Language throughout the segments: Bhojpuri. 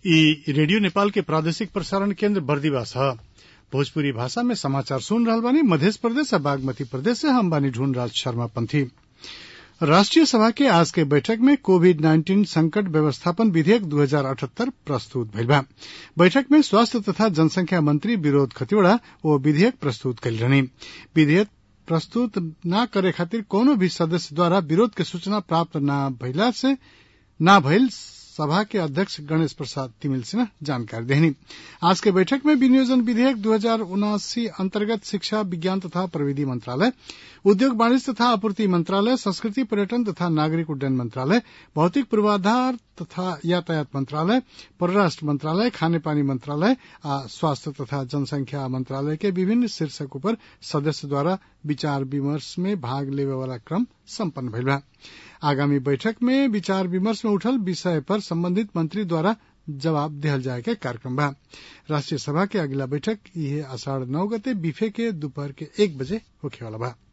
इ रेडियो नेपाल के प्रादेशिक प्रसारण केन्द्र बर्दिवास ह भोजपुरी भाषा में समाचार सुन रहल बानी मधेश प्रदेश आ बागमती प्रदेश से हम बानी ढूंढराज शर्मा पंथी राष्ट्रीय सभा के आज के बैठक में कोविड नाइन्टीन संकट व्यवस्थापन विधेयक दू हजार अठहत्तर प्रस्तुत भइल बा बैठक में स्वास्थ्य तथा जनसंख्या मंत्री विनोद खतिवड़ा ओ विधेयक प्रस्तुत कइल रहनी विधेयक प्रस्तुत न करे खातिर कौनो भी सदस्य द्वारा विरोध के सूचना प्राप्त न भइला से न भइल सभा के अध्यक्ष गणेश प्रसाद तिमिल सिन्हा जानकारी देहनी आज के बैठक में विनियोजन विधेयक दू हजार उनासी अंतर्गत शिक्षा विज्ञान तथा प्रविधि मंत्रालय उद्योग वाणिज्य तथा आपूर्ति मंत्रालय संस्कृति पर्यटन तथा नागरिक उड्डयन मंत्रालय भौतिक पूर्वाधार तथा यातायात मंत्रालय परराष्ट्र मंत्रालय खाने पानी मंत्रालय आ स्वास्थ्य तथा जनसंख्या मंत्रालय के विभिन्न शीर्षक पर सदस्य द्वारा विचार विमर्श में भाग लेवे वाला क्रम सम्पन्न भइल बा आगामी बैठक में विचार विमर्श में उठल विषय पर संबंधित मंत्री द्वारा जवाब दिहल जाए के कार्यक्रम बा राष्ट्रीय सभा के अगला बैठक इहे आषाढ़ नौ गते बीफे के दोपहर के एक बजे होखे वाला बा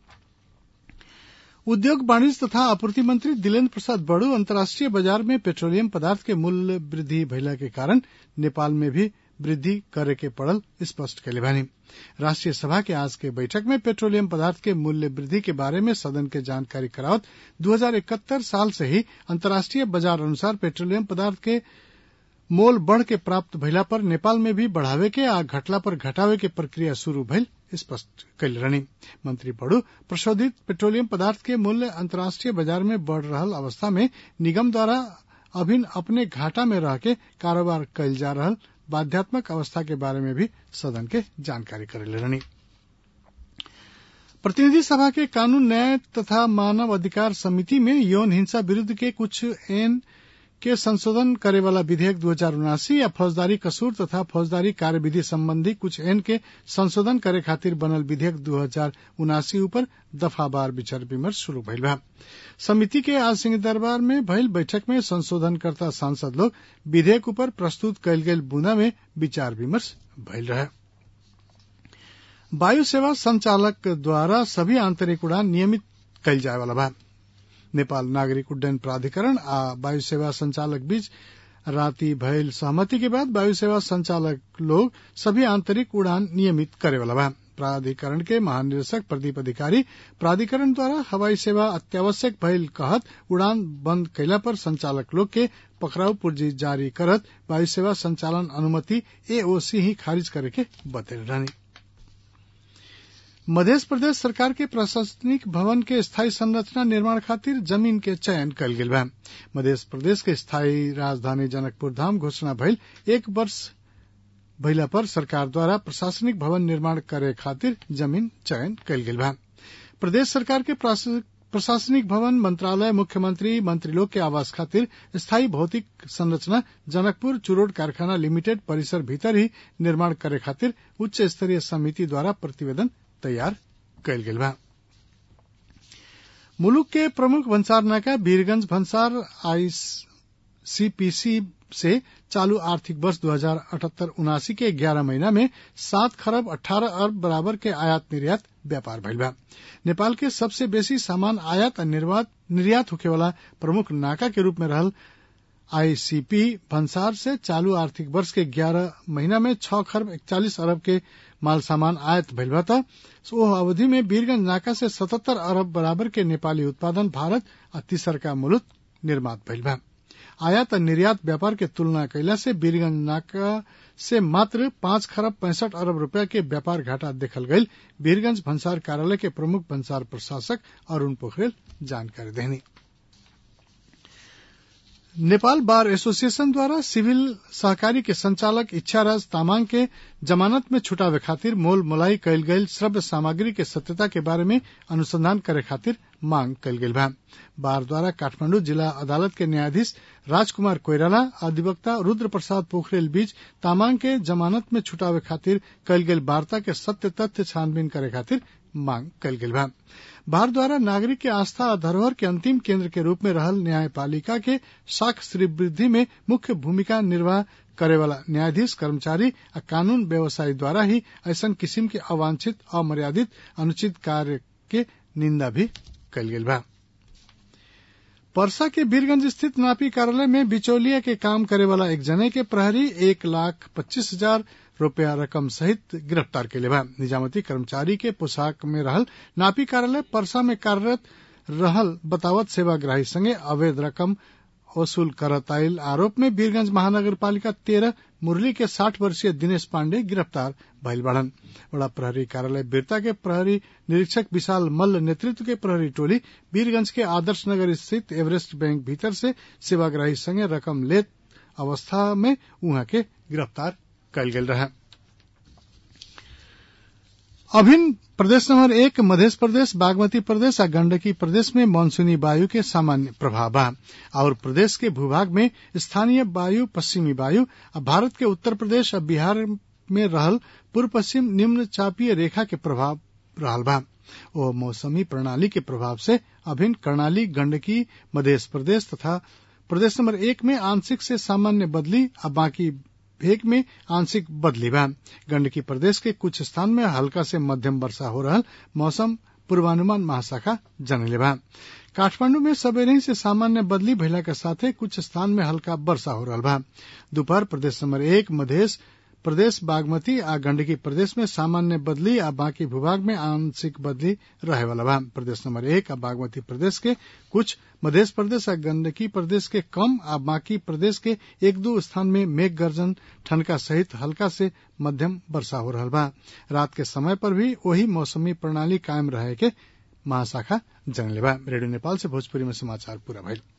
उद्योग वाणिज्य तथा आपूर्ति मंत्री दिलेन्द्र प्रसाद बड़ू अंतर्राष्ट्रीय बाजार में पेट्रोलियम पदार्थ के मूल्य वृद्धि भइला के कारण नेपाल में भी वृद्धि करे के पड़ल स्पष्ट कैले बानी राष्ट्रीय सभा के आज के बैठक में पेट्रोलियम पदार्थ के मूल्य वृद्धि के बारे में सदन के जानकारी करावत दू हजार इकहत्तर साल से ही अंतर्राष्ट्रीय बाजार अनुसार पेट्रोलियम पदार्थ के मोल बढ़ के प्राप्त भइला पर नेपाल में भी बढ़ावे के आ घटला पर घटावे के प्रक्रिया शुरू भइल स्पष्ट कैल रहनी मंत्री बड़ू प्रशोधित पेट्रोलियम पदार्थ के मूल्य अंतर्राष्ट्रीय बाजार में बढ़ रहल अवस्था में निगम द्वारा अभिन अपने घाटा में रह के कारोबार कैल जा रहल बाध्यात्मक अवस्था के बारे में भी सदन के जानकारी करेले रहनी प्रतिनिधि सभा के कानून न्याय तथा मानव अधिकार समिति में यौन हिंसा विरूद्ध के कुछ एन के संशोधन करे वाला विधेयक दू हजार उनासी या फौजदारी कसूर तथा फौजदारी कार्यविधि संबंधी कुछ एन के संशोधन करे खातिर बनल विधेयक दू हजार उनासी ऊपर दफावार विचार विमर्श शुरू भइल बा समिति के आज सिंह दरबार में भइल बैठक में संशोधनकर्ता सांसद लोग विधेयक ऊपर प्रस्तुत कयल गेल बुंदा में विचार विमर्श भइल रहे वायु सेवा संचालक द्वारा सभी आंतरिक उड़ान नियमित कयल जाए वाला बा नेपाल नागरिक उड्डयन प्राधिकरण आ वायु सेवा संचालक बीच राति भयल सहमति के बाद वायु सेवा संचालक लोग सभी आंतरिक उड़ान नियमित करे वाला बा प्राधिकरण के महानिदेशक प्रदीप अधिकारी प्राधिकरण द्वारा हवाई सेवा अत्यावश्यक भइल कहत उड़ान बंद कैला पर संचालक लोग के पकड़ाऊ पूर्जी जारी करत वायु सेवा संचालन अनुमति एओसी ही खारिज करे के बतैल रहनी मध्य प्रदेश सरकार के प्रशासनिक भवन के स्थायी संरचना निर्माण खातिर जमीन के चयन कल गेल बा मध्य प्रदेश के स्थायी राजधानी जनकपुर धाम घोषणा भइल एक वर्ष भइला पर सरकार द्वारा प्रशासनिक भवन निर्माण करे खातिर जमीन चयन कल गेल बा प्रदेश सरकार के प्रशासनिक भवन मंत्रालय मुख्यमंत्री मंत्रीलोक के आवास खातिर स्थायी भौतिक संरचना जनकपुर चुरोड कारखाना लिमिटेड परिसर भीतर ही निर्माण करे खातिर उच्च स्तरीय समिति द्वारा प्रतिवेदन तैयार कयल गेल बा मुलुक के प्रमुख भंसार नाका वीरगंज भंसार आईसीपीसी से चालू आर्थिक वर्ष दो हजार अठहत्तर उनासी के ग्यारह महीना में सात खरब अठारह अरब बराबर के आयात निर्यात व्यापार भइल बा नेपाल के सबसे बेसी सामान आयात और निर्यात होखे वाला प्रमुख नाका के रूप में रहल आईसीपी भंसार से चालू आर्थिक वर्ष के ग्यारह महीना में छह खरब इकतालीस अरब के माल सामान आयात भइल बा त ओह अवधि में वीरगंज नाका से सतहत्तर अरब बराबर के नेपाली उत्पादन भारत आ तीसरका मुलुक निर्मात भइल बा आयात और निर्यात व्यापार के तुलना कैला से वीरगंज नाका से मात्र पांच खरब पैंसठ अरब रुपया के व्यापार घाटा देखल गई वीरगंज भंसार कार्यालय के प्रमुख भंसार प्रशासक अरुण पोखरेल जानकारी देनी नेपाल बार एसोसिएशन द्वारा सिविल सहकारी के संचालक इच्छाराज तामाङ के जमानत में छुटावे खातिर मोल मोलाई कैल गयल श्रव्य सामग्री के सत्यता के बारे में अनुसंधान करे खातिर मांग कैल गेल बा बार द्वारा काठमांडू जिला अदालत के न्यायाधीश राजकुमार कोइराला अधिवक्ता रुद्र प्रसाद पोखरेल बीच तामाङ के जमानत में छुटावे खातिर कैल गेल वार्ता के सत्य तथ्य छानबीन करे खातिर मांग कैल गेल बा बार द्वारा नागरिक के आस्था और धरोहर के अंतिम केंद्र के रूप में रहल न्यायपालिका के साख श्रीवृद्धि में मुख्य भूमिका निर्वाह करे वाला न्यायाधीश कर्मचारी आ कानून व्यवसायी द्वारा ही ऐसा किस्म के अवांछित अमर्यादित अनुचित कार्य के निंदा भी कल गेल बा परसा के वीरगंज स्थित नापी कार्यालय में बिचौलिया के काम करे वाला एक जने के प्रहरी एक लाख पच्चीस हजार रूपया रकम सहित गिरफ्तार के बा निजामती कर्मचारी के पोशाक में रहल नापी कार्यालय परसा में कार्यरत रहल बतावत सेवाग्राही संगे अवैध रकम वसूल करत आयल आरोप में वीरगंज महानगर पालिका तेरह मुरली के साठ वर्षीय दिनेश पांडे गिरफ्तार भइल बढ़न बड़ा प्रहरी कार्यालय बिरता के प्रहरी निरीक्षक विशाल मल्ल नेतृत्व के प्रहरी टोली वीरगंज के आदर्श नगर स्थित एवरेस्ट बैंक भीतर से सेवाग्राही संगे रकम लेत अवस्था में उहाँ के गिरफ्तार कयल गेल रहे अभिन्न प्रदेश नंबर एक मध्य प्रदेश बागमती प्रदेश आ गंडकी प्रदेश में मानसूनी वायु के सामान्य प्रभाव बा और प्रदेश के भूभाग में स्थानीय वायु पश्चिमी वायु आ भारत के उत्तर प्रदेश आ बिहार में रहल पूर्व पश्चिम निम्न चापीय रेखा के प्रभाव रहल बा ओ मौसमी प्रणाली के प्रभाव से अभिन्न कर्णाली गंडकी मध्य प्रदेश तथा प्रदेश नंबर एक में आंशिक से सामान्य बदली आ बाकी भेग में आंशिक बदली बा गंडकी प्रदेश के कुछ स्थान में हल्का से मध्यम वर्षा हो रहा मौसम पूर्वानुमान महाशाखा जनले बा काठमांडू में सवेरे से सामान्य बदली भइला के साथे कुछ स्थान में हल्का वर्षा हो रहा बा दोपहर प्रदेश नंबर एक मधेश प्रदेश बागमती आ गंडकी प्रदेश में सामान्य बदली आ बाकी भूभाग में आंशिक बदली रहे वाला बा प्रदेश नंबर एक आ बागमती प्रदेश के कुछ मध्य प्रदेश आ गंडकी प्रदेश के कम आ बाकी प्रदेश के एक दो स्थान में मेघ गर्जन ठनका सहित हल्का से मध्यम वर्षा हो रहा बा रात के समय पर भी वही मौसमी प्रणाली कायम रहे के महाशाखा जनले बा रेडियो नेपाल से भोजपुरी में समाचार पूरा भइल